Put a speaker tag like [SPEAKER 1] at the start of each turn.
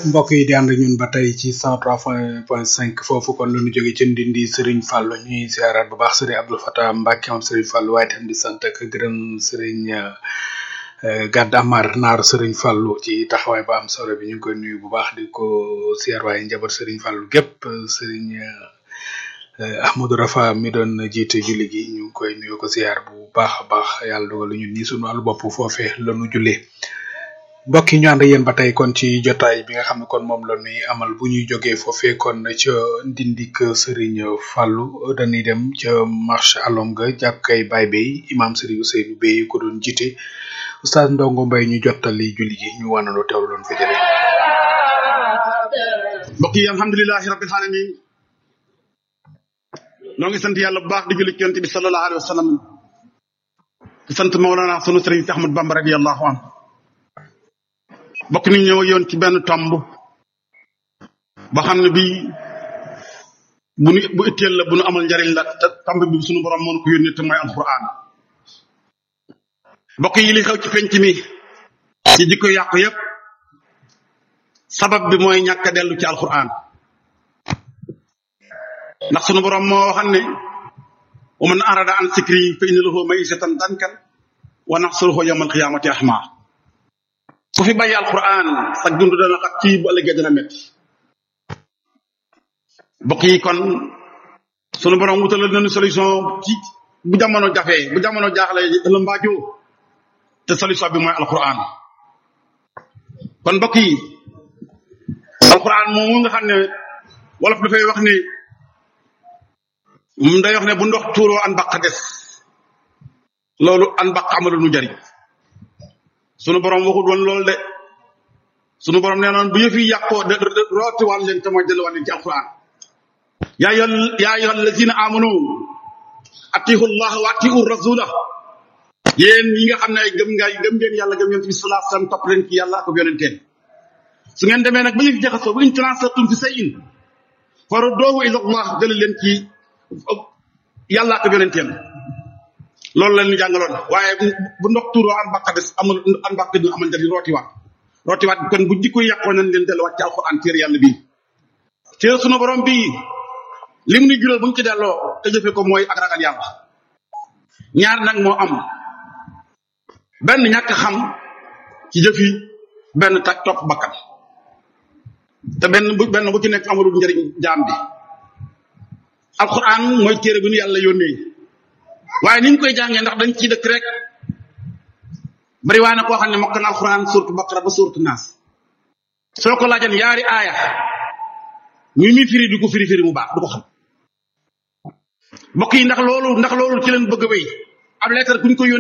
[SPEAKER 1] mbokk yi di ànd ak ñun ba tey ci 103 point 5 foofu kon la ñu jóge ci ndindi Serigne Fallou ñuy ziaraat bu baax Serigne Abdou Fatah Mbacke moom Serigne Fallou waaye tam di sant ak gërëm Serigne Gàdd Amar naar Serigne Fallou ci taxawaay ba am solo bi ñu ngi koy nuyu bu baax di ko ziar waaye njaboot Serigne Fallou gépp Serigne Ahmadou Rafa mi doon jiite julli gi ñu ngi koy nuyu ko ziar bu baax a baax yàlla dogal ñun ñi sunu wàllu bopp foofee la ñu jullee. mbokk yi ñu ànd yéen ba tey kon ci jotaay bi nga xam ne kon moom la ñuy amal bu ñuy jógee foofee kon ca ndindik Serigne Fallou dañuy dem ca marché alonga jàkkay Baye Bey imam Serigne Ousseynou Bey ko doon jiite oustaz Ndongo Mbaye ñu jottali julli gi ñu wanandoo teewlu doon fa jëlee.
[SPEAKER 2] mbokk yi alhamdulilahi rabbil alamin noo ngi sant yàlla bu baax di julli ci yonent bi sallallahu alayhi wa sallam di sant Mawlana sunu Serigne Ahmad Bamba radiyallahu anhu bokk ni ñëw yoon ci benn tomb boo xam ne bii bu nu bu itteel la bu nu amal njariñ la te tomb bi suñu borom moo ko yónnee te mooy alquran bokk yi li xew ci penc mi ci jikko yàqu yépp sabab bi mooy ñàkk a dellu ci alquran ndax sunu borom moo waxan ne wa man arada an sikri fa inna lahu maysatan dankan wa naxsuruhu yawmal qiyamati ahma ku fi bàyyi alquran sa dund dana xat ci bu ëllëgee dana métti mbokk yi kon sunu borom wutalal nañu solution ci bu jamono jafee bu jamono jaaxle la mbaajoo te solution bi mooy alquran kon mbokk yi alquran moomu nga xam ne wolof dafay wax ni mu day wax ne bu ndox tuuroo an baq des loolu an baq amalu nu jariñ sunu borom waxul woon loolu de sunu borom nee noon bu yëf yi yàqoo de rootiwaat leen te mooy delluwaat leen ci alquran yaa ayyuha yaa ayyuha allazina amanu atiihu llah wa atiihu rasula yéen ñi nga xam ne ay gëm nga gëm ngeen yàlla gëm ngeen fi salaa sallam topp leen ci yàlla ak yonenteen su ngeen demee nag ba yëf jaxasoo bu in tanaasatum fi shay'in farudduuhu ila allah jële leen ci yàlla ak yonenteen loolu la ñu jàngaloon waaye bu ndox tuuroo an bàq des amul an bàq du amal njëriñ rootiwaat rootiwaat kon bu jikko yàqoo nañ leen delluwaat ci alquran téere yàlla bii téere sunu borom bii li mu ni jural bu ñu ci delloo te jëfe ko mooy ak ragal yàlla ñaar nag moo am benn ñàkk xam ci jëfi benn tak topp bakkan te benn bu benn bu ci nekk amalul njëriñ jaam bi alquran mooy téere bi nu yàlla yónnee waaye ni ñu koy jàngee ndax dañ ciy dëkk rek bari waa na koo xam ne mokk na alquran surtu baqara ba surtu naas soo ko laajan yaari aaya ñu mi firi du ko firi firi mu baax du ko xam mbokk yi ndax loolu ndax loolu ci leen bëgg a wéy ab lettre kuñ ko yónnee